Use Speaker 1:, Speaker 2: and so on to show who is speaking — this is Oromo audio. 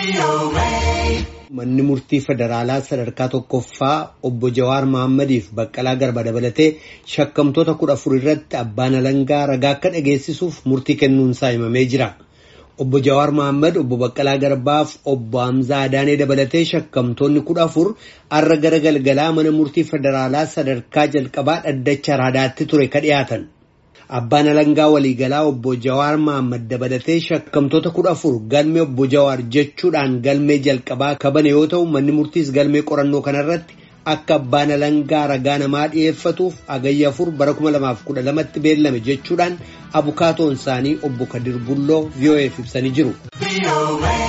Speaker 1: Manni murtii federaalaa sadarkaa tokkoffaa obbo Jawaar Mahaammadiif Baqqalaa Garba dabalatee shakkamtoota kudha afur irratti abbaan alangaa ragaa akka dhageessisuuf murtii kennuunsaa himamee jira. Obbo Jawaar Mahaammad obbo Baqqalaa Garbaaf obbo Hamzaa Adaanee dabalatee shakkamtoonni kudha afur har'a gara galgalaa mana murtii federaalaa sadarkaa jalqabaa dhaddacha raadaatti ture ka dhiyaatan. Abbaan alangaa waliigalaa obbo Jawaar Mahaammad dabalatee shakkamtoota kudha afur galmee obbo Jawaar jechuudhaan galmee jalqabaa kabane yoo ta'u manni murtiis galmee qorannoo kanarratti akka abbaan alangaa ragaa namaa dhi'eeffatuuf agayya afur bara 2012tti beellame jechuudhaan abukaatoon isaanii obbo Kadir Bulloo VOA'f ibsanii jiru.